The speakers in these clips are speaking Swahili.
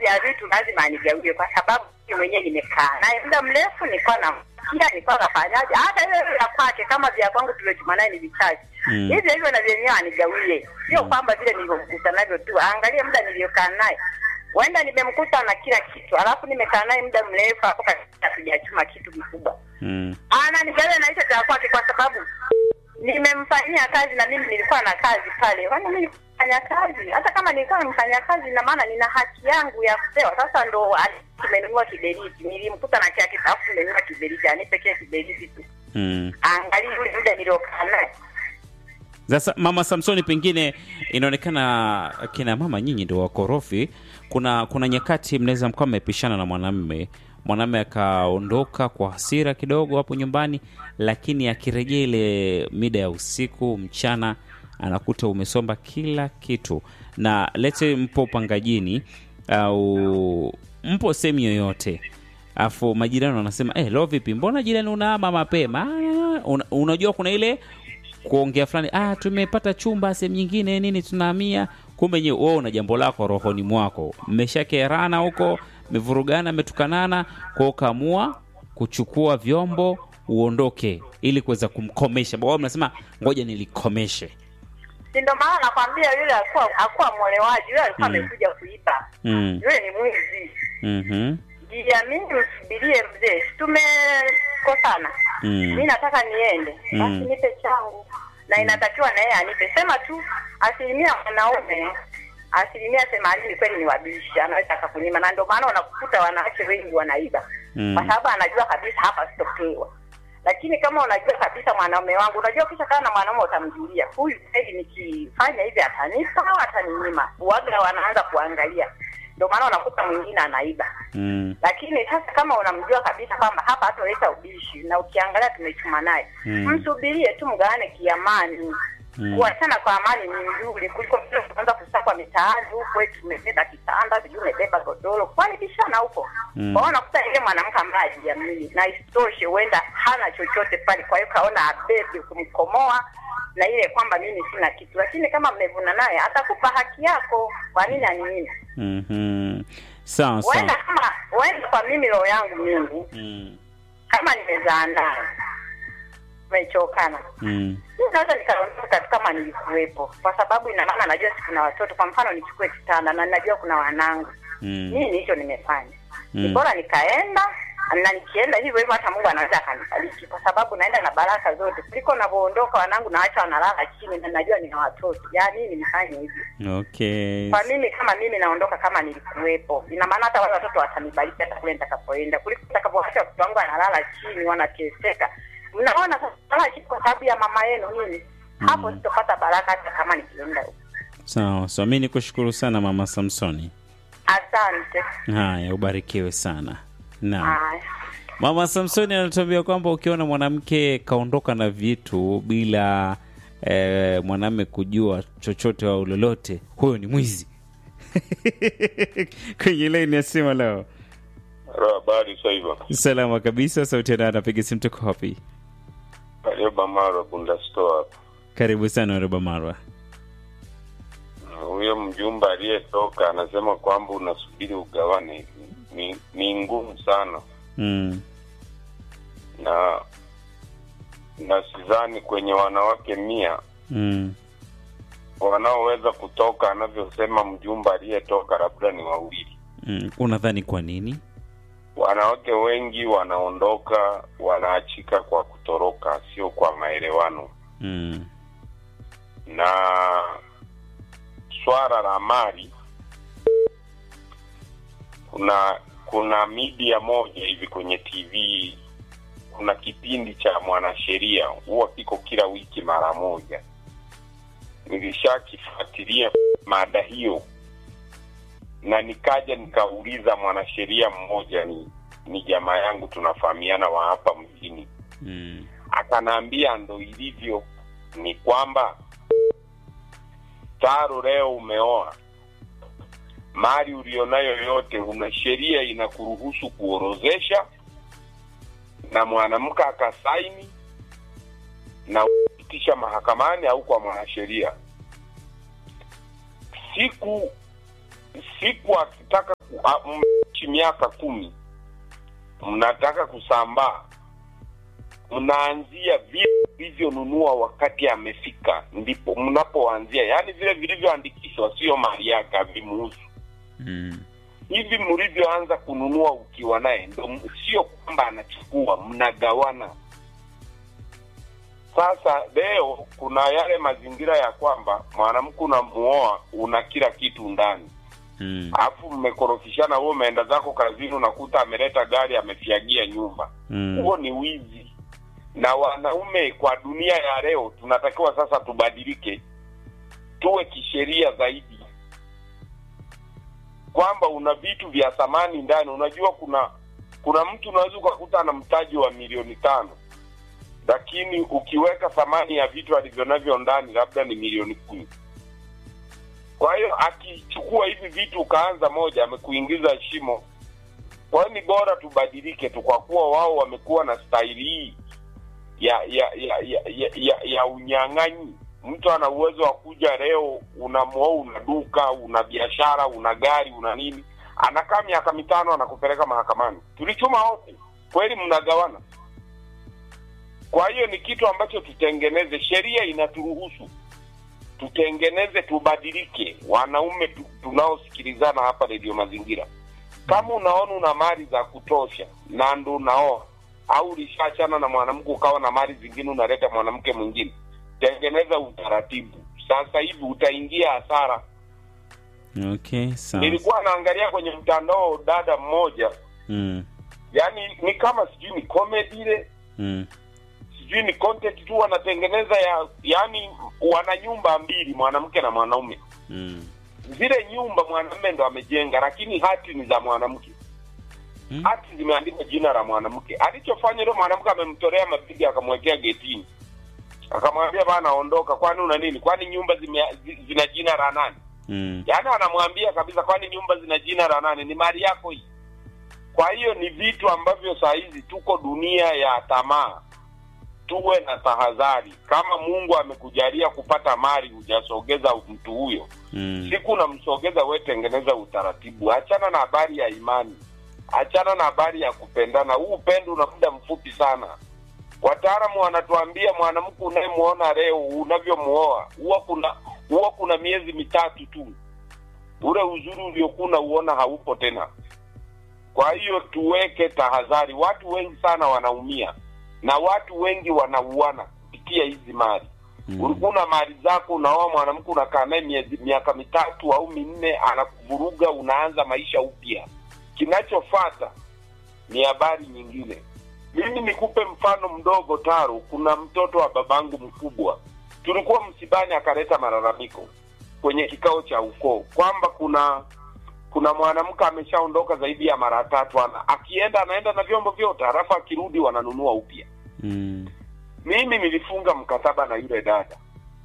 ya vitu lazima anigawie, kwa sababu mimi mwenyewe nimekaa naye muda mrefu, nilikuwa namsikia, nilikuwa nafanyaje, hata ile ile ya kwake kama vya kwangu tuliojuma naye ni vichache Mm. hivyo hivyo na vyenyewe anigawie, sio kwamba vile nilivyomkuta navyo tu. Angalia muda niliokaa naye, huenda nimemkuta na kila kitu, alafu nimekaa naye muda mrefu, hapo katika hatujachuma kitu kikubwa Mm. ananigawia na hicho cha kwake kwa sababu nimemfanyia kazi na mimi nilikuwa na kazi pale. Kwani mimi nilifanya kazi, hata kama nilikuwa nimfanya kazi, ina maana nina haki yangu ya kupewa. Sasa ndo ali- tumenunua kiberiti, nilimkuta na kia kitu, alafu nimenunua kiberiti, anipe kile kiberiti tu, Mm. angalia ule muda niliokaa naye. Sasa mama Samsoni, pengine inaonekana kina mama nyinyi ndio wakorofi. Kuna kuna nyakati mnaweza mkawa mmepishana na mwanamme, mwanamme akaondoka kwa hasira kidogo hapo nyumbani, lakini akirejea ile mida ya usiku, mchana, anakuta umesomba kila kitu, na lete mpo upangajini au mpo sehemu yoyote afu majirani wanasema eh, leo vipi, mbona jirani unaama mapema? Ah, una, unajua kuna ile kuongea fulani, ah, tumepata chumba sehemu nyingine nini, tunahamia. Kumbe nyewe wewe una jambo lako rohoni mwako, mmeshakerana huko, mmevurugana, mmetukanana, kwa ukaamua kuchukua vyombo uondoke, ili kuweza kumkomesha. Wao mnasema ngoja nilikomeshe. Si ndo maana nakwambia yule alikuwa hakuwa mwolewaji, yule alikuwa Mm. amekuja kuiba, mm. yule ni mwizi. mm Jiamini, usubirie mzee, si tumekosana Mm. mi nataka niende Mm. basi nipe changu na inatakiwa na yeye anipe sema tu asilimia wanaume asilimia themanini kweli ni wabishi anaweza akakunyima na ndio maana unakuta wanawake wengi wanaiba Mm. kwa sababu anajua kabisa hapa sitopewa lakini kama unajua kabisa mwanaume wangu unajua kisha kaa na mwanaume utamjulia huyu kweli nikifanya hivi atanipa au ataninyima uwaga wanaanza kuangalia ndio maana unakuta mwingine anaiba mm. lakini sasa kama unamjua kabisa kwamba hapa hatoleta ubishi na ukiangalia tumechuma naye Mm. msubirie tu mgawane kiamani Mm. kuachana kwa amani ni nzuri kuliko vile kuanza kusakwa mitaani huko eti umebeba kitanda sijui umebeba godoro kwani bishana huko Mm. kwa hiyo unakuta ile mwanamke ambaye hajiamini na isitoshe huenda hana chochote pale kwa hiyo kaona abebe kumkomoa na ile kwamba mimi sina kitu lakini kama mmevuna naye atakupa haki yako kwa nini aninyime Mhm. Sawa huenda sawa. kama huenda kwa mimi roho yangu mimi Mm. kama nimezaa naye tumechokana Mm. mimi naweza nikaondoka tu kama nilikuwepo kwa sababu ina maana najua si kuna watoto kwa mfano nichukue kitanda na najua kuna wanangu Mm. nini hicho nimefanya Mm. ni bora nikaenda na nikienda hivyo hivyo hata mungu anaweza akanibariki kwa sababu naenda na baraka zote kuliko navyoondoka wanangu naacha wanalala chini na najua nina watoto ya nini nifanye hivyo Okay. kwa mimi kama mimi naondoka kama nilikuwepo ina maana hata wale watoto watanibariki hata kule nitakapoenda kuliko nitakapoacha watoto wangu wanalala chini wanateseka mnaona sasa wanalala chini kwa sababu ya mama yenu nini hapo sitopata baraka hata kama nikienda huko Sawa sawa, mi nikushukuru sana mama Samsoni. asante Haya, ubarikiwe sana. Naam. haya Mama Samsoni anatuambia kwamba ukiona mwanamke kaondoka na vitu bila eh, mwanamme kujua chochote au lolote, huyo ni mwizi. Kwenye laini ya simu leo. Habari sasa hivyo. Salama kabisa, sauti ya dada, piga simu, tuko wapi? Karioba Mara Bunda Store hapa. Karibu sana Roba Marwa. Huyo mjumba aliyetoka anasema kwamba unasubiri ugawane, ni, ni ngumu sana Mm. na na sidhani kwenye wanawake mia Mm. wanaoweza kutoka anavyosema mjumba aliyetoka labda ni wawili. Mm. Unadhani kwa nini? Wanawake wengi wanaondoka wanaachika kwa kutoroka, sio kwa maelewano. Mm. na swala la mali kuna kuna media moja hivi kwenye tv kuna kipindi cha mwanasheria huwa kiko kila wiki mara moja nilishakifuatilia mada hiyo na nikaja nikauliza mwanasheria mmoja ni ni jamaa yangu tunafahamiana wa hapa mjini Mm. akanaambia ndo ilivyo ni kwamba taro leo umeoa mali ulionayo yote una sheria inakuruhusu kuorozesha na mwanamke akasaini na upitisha mahakamani au kwa mwanasheria siku siku akitaka a- mmeishi miaka kumi mnataka kusambaa mnaanzia vile vilivyonunua wakati amefika ndipo mnapoanzia yaani vile vilivyoandikishwa sio mali yake havimuhusu Mm. hivi mlivyoanza kununua ukiwa naye ndo m- sio kwamba anachukua mnagawana sasa leo kuna yale mazingira ya kwamba mwanamke unamuoa una kila kitu ndani Mm. alafu mmekorofishana wewe umeenda zako kazini unakuta ameleta gari amefiagia nyumba Mm. huo ni wizi na wanaume kwa dunia ya leo tunatakiwa sasa tubadilike tuwe kisheria zaidi kwamba una vitu vya thamani ndani unajua kuna kuna mtu unaweza ukakuta ana mtaji wa milioni tano lakini ukiweka thamani ya vitu alivyo navyo ndani labda ni milioni kumi kwa hiyo akichukua hivi vitu ukaanza moja amekuingiza shimo kwa hiyo ni bora tubadilike tu kwa kuwa wao wamekuwa na staili hii ya ya ya ya, ya, ya, ya unyang'anyi mtu ana uwezo wa kuja leo unamuoa una duka una biashara una gari una nini anakaa miaka mitano anakupeleka mahakamani tulichuma wote kweli mnagawana kwa hiyo ni kitu ambacho tutengeneze sheria inaturuhusu tutengeneze tubadilike wanaume tu, tunaosikilizana hapa redio mazingira kama unaona una mali za kutosha na ndo unaoa au ulishaachana na mwanamke ukawa na mali zingine unaleta mwanamke mwingine tengeneza utaratibu sasa hivi utaingia hasara Okay, sawa. nilikuwa naangalia kwenye mtandao dada mmoja Mm. yani ni kama sijui ni comedy ile Mm. sijui ni content tu wanatengeneza ya yani wana nyumba mbili mwanamke na mwanaume Mm. zile nyumba mwanamume ndo amejenga lakini hati ni za mwanamke Mm. hati zimeandikwa jina la mwanamke alichofanya yule mwanamke amemtolea mabigi akamwekea getini akamwambia bana ondoka kwani una nini kwani nyumba zime, zi- zina jina la nani Mm. yaani anamwambia kabisa kwani nyumba zina jina la nani ni mali yako hii kwa hiyo ni vitu ambavyo saa hizi tuko dunia ya tamaa tuwe na tahadhari kama mungu amekujalia kupata mali hujasogeza mtu huyo Mm. siku unamsogeza we tengeneza utaratibu achana na habari ya imani achana na habari ya kupendana huu upendo una muda mfupi sana wataalamu wanatuambia mwanamke unayemwona leo unavyomuoa huwa kuna huwa kuna miezi mitatu tu ule uzuri uliokuwa unauona haupo tena kwa hiyo tuweke tahadhari watu wengi sana wanaumia na watu wengi wanauana kupitia hizi mali Mm. ulikuwa una mali zako unaoa mwanamke unakaa naye miezi- miaka mitatu au minne anakuvuruga unaanza maisha upya kinachofata ni habari nyingine mimi nikupe mfano mdogo taro kuna mtoto wa babangu mkubwa tulikuwa msibani akaleta malalamiko kwenye kikao cha ukoo kwamba kuna kuna mwanamke ameshaondoka zaidi ya mara tatu ana akienda anaenda na vyombo vyote halafu akirudi wananunua upya Mm. mimi nilifunga mkataba na yule dada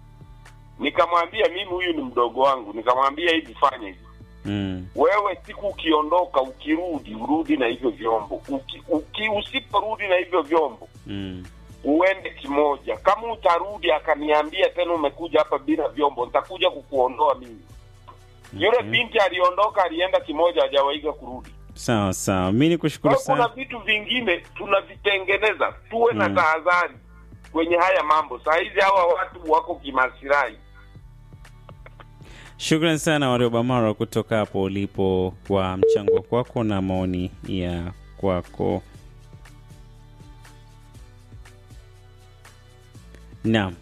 nikamwambia mimi huyu ni mdogo wangu nikamwambia hivi fanya hivi Mm. wewe siku ukiondoka ukirudi urudi na hivyo vyombo uki, uki, usiporudi na hivyo vyombo Mm. uende kimoja kama utarudi akaniambia tena umekuja hapa bila vyombo nitakuja kukuondoa mimi yule Okay. binti aliondoka alienda kimoja hajawaiga kurudi Sawa sawa, mi ni kwa kushukuru hiyo kuna sana. vitu vingine tunavitengeneza tuwe na Mm. tahadhari kwenye haya mambo saa hizi hawa watu wako kimasirai Shukran sana Wariobamara kutoka hapo ulipo kwa mchango kwako na maoni ya kwako. Naam,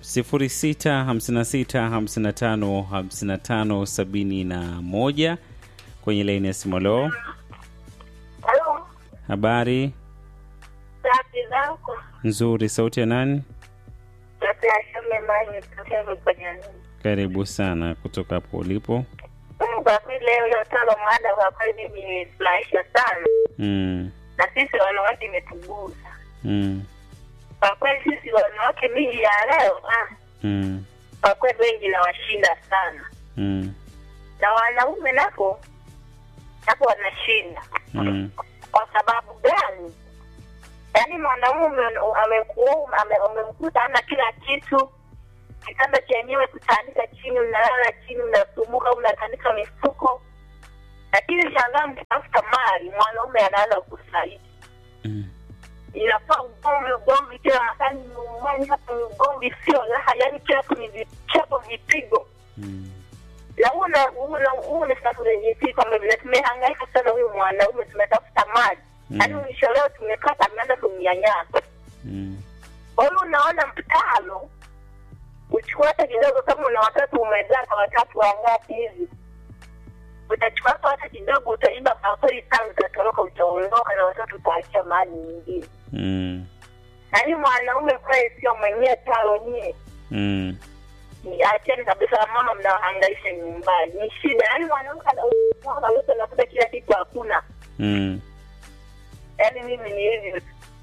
0656555571 kwenye laini ya simu. Leo Halo, habari safi zako? nzuri, sauti ya nani? Sasa Shome Mani kutoka kwenye nini? Karibu sana kutoka hapo ulipo. Mm, Kwa kweli leo hiyo talo mada kwa kweli mimi imefurahisha sana, Mm, na sisi wanawake imetugusa mm, kwa kweli. Sisi wanawake miji ya leo ah, mm, kwa kweli wengi nawashinda sana, mm, na wanaume nako nako wanashinda. mm, Kwa sababu gani? Yaani mwanaume amekuuma, ame- umemkuta ana kila kitu, kitanda chenyewe kutandika chini, mnalala chini, mnasumbuka, mnatandika mifuko, lakini shangaa mkitafuta mali mwanaume anaanza kusaliti Mm. inafaa ugomvi ugomvi kila makani nyumbani hapa ni ugomvi sio raha yaani kila siku ni vichapo vipigo Mm. na una una una sasa unajisikia kwamba vile tumehangaika sana huyu mwanaume tumetafuta mali Mm. yaani mwisho leo tumepata ameanza kumnyanyasa Mm. kwa hiyo unaona mtalo uchukua hata kidogo kama una watoto umezaa kwa watatu wangapi hivi utachukua hata hata kidogo utaiba pakweli sana utatoroka utaondoka na watoto utaachia mahali nyingine Mm. yaani mwanaume kweli sio mwenyewe talo nyie Mm. Ni acheni kabisa mama mnawahangaisha nyumbani ni shida yaani mwanamke ana- kabisa unakuta kila kitu hakuna Mm. yaani mimi ni hivi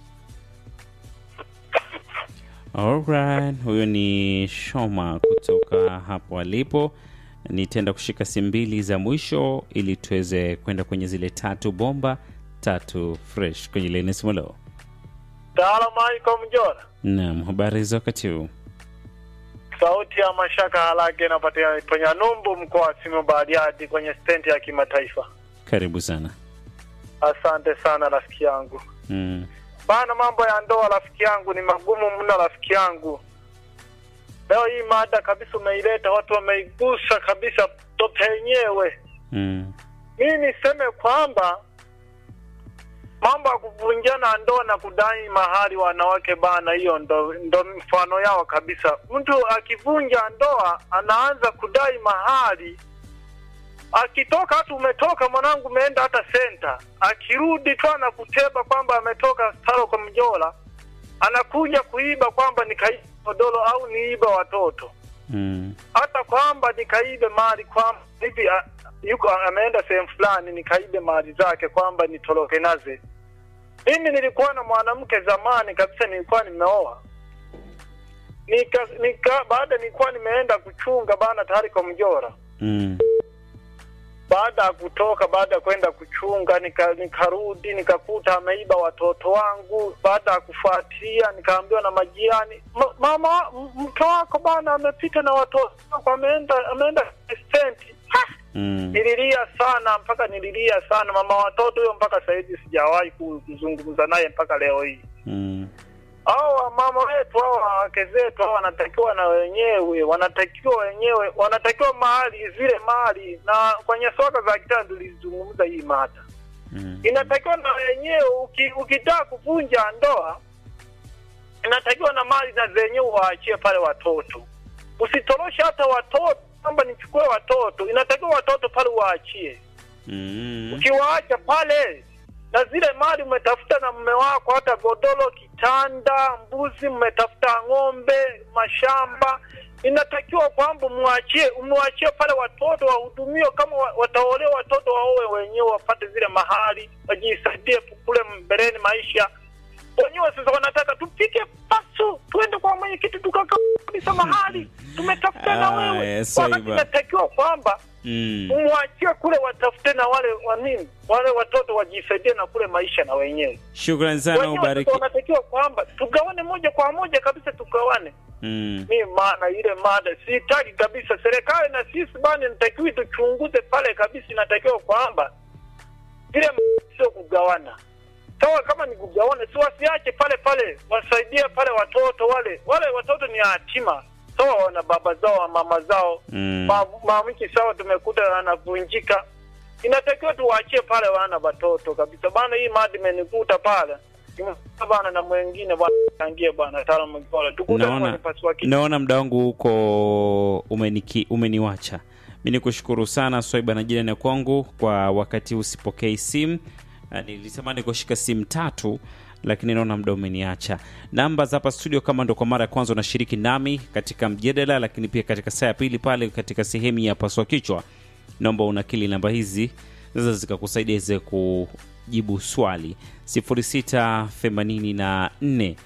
Alright, huyo ni Shoma kutoka hapo alipo. Nitaenda kushika simu mbili za mwisho ili tuweze kwenda kwenye zile tatu bomba tatu fresh kwenye leni simolo. Salamu alaikum Jona. Naam, habari za wakati huu? Sauti ya mashaka halake inapatikana kwenye Numbu, mkoa wa Simiyu Bariadi, kwenye stendi ya kimataifa. Karibu sana. Asante sana rafiki yangu. Mm. Bana, mambo ya ndoa rafiki yangu ni magumu mno rafiki yangu. Leo hii mada kabisa umeileta, watu wameigusa kabisa tope yenyewe. Mm. Mimi niseme kwamba mambo ya kuvunjana ndoa na kudai mahari wanawake bana, hiyo ndo, ndo mfano yao kabisa. Mtu akivunja ndoa anaanza kudai mahari, akitoka hata umetoka mwanangu, umeenda hata senta, akirudi tu anakuteba kwamba ametoka staro kwa mjola, anakuja kuiba kwamba nikaiba godoro au niiba watoto Mm. hata kwamba nikaibe mali kwamba hivi a- yuko ameenda sehemu fulani nikaibe mali zake kwamba nitoroke naze. Mimi nilikuwa na mwanamke zamani kabisa, nilikuwa nimeoa nika, nika baada nilikuwa nimeenda kuchunga bana tayari kwa mjora. Mm. Baada ya kutoka, baada ya kwenda kuchunga, nika, nikarudi nikakuta ameiba watoto wangu. Baada ya kufuatilia, nikaambiwa na majirani, "Ma- mama, m- mke wako bana amepita na watoto wako, ameenda ameenda stenti. Mm. Nililia sana mpaka nililia sana mama watoto huyo, mpaka sahizi sijawahi ku- kuzungumza naye mpaka leo hii. Mm. Hao mama wetu hao wake zetu hao wanatakiwa na wenyewe wanatakiwa wenyewe wanatakiwa mali zile mali, na kwenye soka za kitaa tulizungumza hii mada Mm. inatakiwa na wenyewe uki, ukitaka kuvunja ndoa inatakiwa na mali na zenyewe waachie pale watoto, usitoroshe hata watoto kwamba nichukue watoto, inatakiwa watoto pale waachie. Mm. Ukiwaacha pale na zile mali umetafuta na mume wako, hata godoro, kitanda, mbuzi, mmetafuta ng'ombe, mashamba, inatakiwa kwamba mwachie umwachie pale watoto wahudumiwe, kama wa- wataolewa watoto waowe wenyewe, wapate zile mahali, wajisaidie kule mbeleni maisha wenyewe. Sasa wanataka tupike pasu, tuende kwa mwenyekiti tukaka kabisa mahali tumetafuta na Ah, wewe, yes, wakati Swaiba. inatakiwa kwamba Mm. umwachie kule watafute na wale wa nini wale watoto wajisaidie na kule maisha na wenyewe Shukrani sana, wenyewe ubariki. sasa wanatakiwa kwamba tugawane moja kwa moja kabisa tugawane Mm. mi maana ile mada sitaki kabisa serikali na sisi bani natakiwi tuchunguze pale kabisa inatakiwa kwamba ile m- sio kugawana sawa kama ni kugawana si wasiache pale pale wasaidie pale watoto wale wale watoto ni yatima sawa wana baba zao mama zao Mm. Ma- maamiki sawa tumekuta anavunjika inatakiwa tuwaachie pale wana watoto kabisa bana hii madi imenikuta pale Nimekuta bana na mwengine bwana tangie bana taalamu bora tukutane Naona, kwenye pasua kichwa. naona muda wangu huko umeniki, umeniwacha. Mi ni kushukuru sana Swaiba na jirani ya kwangu kwa wakati huu usipokei simu. Ah, Nilitamani kushika simu tatu lakini naona muda umeniacha. Namba za hapa studio, kama ndo kwa mara ya kwanza unashiriki nami katika mjadala, lakini pia katika saa ya pili pale katika sehemu ya paswa kichwa, naomba unakili namba hizi sasa zikakusaidia iweze kujibu swali 0684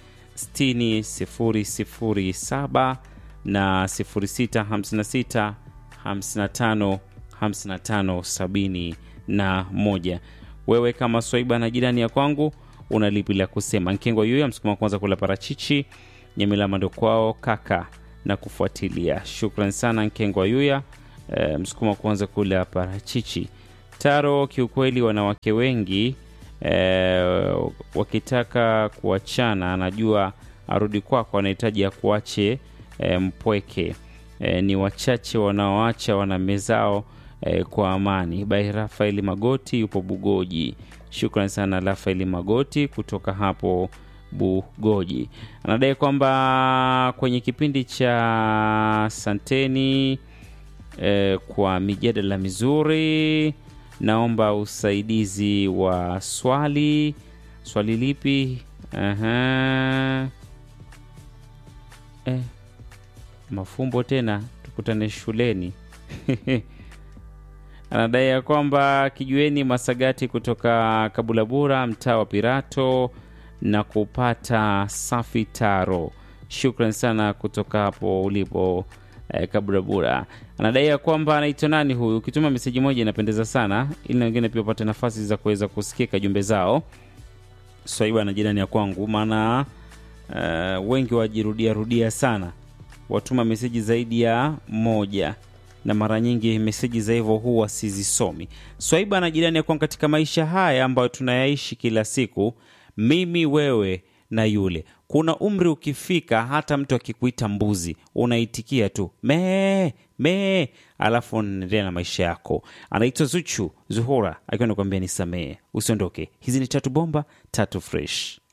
60 007 na 0656 55 55 71. Wewe kama Swaiba na jirani ya kwangu una lipi la kusema? Nkengwa yuya msukuma kwanza kula parachichi Nyamilama ndo kwao kaka na kufuatilia. Shukran sana Nkengwa yuya e, msukuma kwanza kula parachichi Taro, kiukweli wanawake wengi eh, wakitaka kuachana, anajua arudi kwako, anahitaji akuache eh, mpweke. Eh, ni wachache wanaoacha wanamezao eh, kwa amani. Bai Rafaeli Magoti yupo Bugoji. Shukran sana Rafaeli Magoti kutoka hapo Bugoji. Anadai kwamba kwenye kipindi cha Santeni eh, kwa mijadala mizuri, naomba usaidizi wa swali. Swali lipi? Aha. Eh, mafumbo tena, tukutane shuleni. Anadai ya kwamba kijueni Masagati kutoka Kabulabura, mtaa wa Pirato na kupata safi taro. Shukran sana kutoka hapo ulipo eh, Kabulabura. Anadai ya kwamba anaitwa nani huyu, ukituma meseji moja inapendeza sana, ili na wengine pia wapate nafasi za kuweza kusikika jumbe zao. Swaiba na jirani ya kwangu, maana eh, wengi wajirudia rudia sana, watuma meseji zaidi ya moja na mara nyingi meseji za hivyo huwa sizisomi. Swaiba na jirani ya kwangu, katika maisha haya ambayo tunayaishi kila siku, mimi wewe na yule, kuna umri ukifika, hata mtu akikuita mbuzi unaitikia tu mee mee, alafu unaendelea na maisha yako. Anaitwa Zuchu Zuhura akiwa nakuambia nisamehe, usiondoke. Hizi ni tatu bomba tatu fresh.